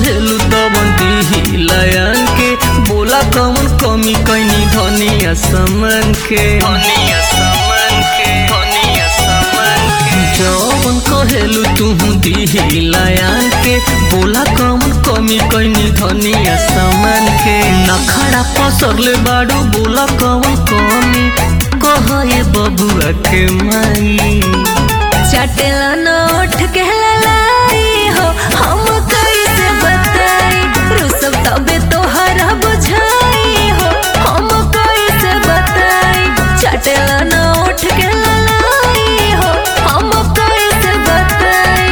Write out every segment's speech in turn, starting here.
कहेलू तवन दिहिलायन के बोला कवन कमी कैनी धनिया समन के धनिया समन के धनिया समन के जवन कहेलू तू दिहिलायन के बोला कवन कमी कैनी धनिया समन के नखड़ा पसरले बाड़ू बोला कवन कमी कहे बबुआ के माई चटेला नोट के लाई हो हम कैसे बताई रुसब तबे तोहरा बुझाई हो हम कैसे बताई चटेला नोट के लाई हो हम कैसे बताई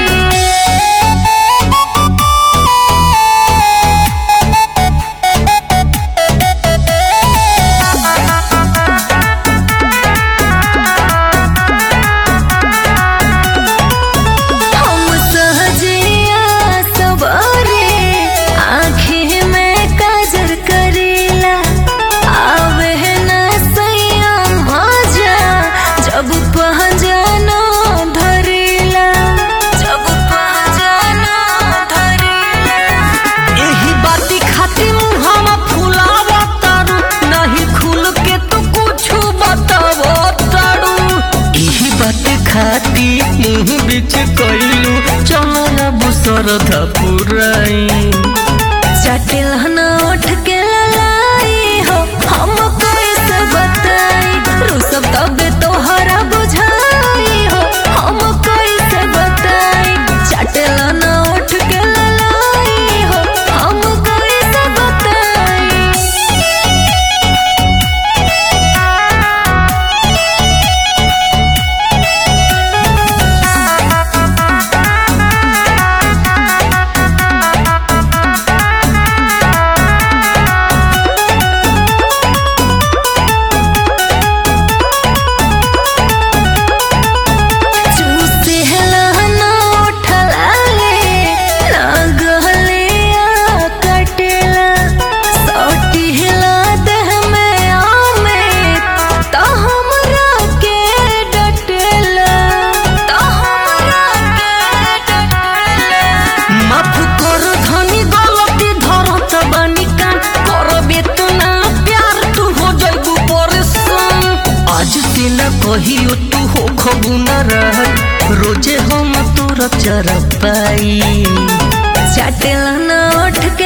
हम सहजिया सवारे आँखें में काजर करेला आवे न सैया मजा जब पहचानो धरेला जब पहचानो धरेला एही बाती खातिर मुहावा फुलावा तारू नहीं खुल के तो कुछ बतावो तारू एही बाती खाती मुंह बीच कइलू चलो ना बुसरधा पुराई चटिल नोट के लाई हो हम कैसे बताई रुसब तबे तोहरा बुझाई हो हम कैसे बताई चटिल नोट के लाई हो हम कैसे बताई चूसे हलाना उठला ले ना गहले आ कटेला सोटी हिला देह में आमे तो हमरा के डटेला तो हमरा के डटेला माफ कर धनी गलती धरत बानी कान करबे तो ना प्यार तू हो जाइबू परेशान आज से ना कहियो तू हो खबू ना रह रोजे हम तोरा चर पाई चटेला ना उठ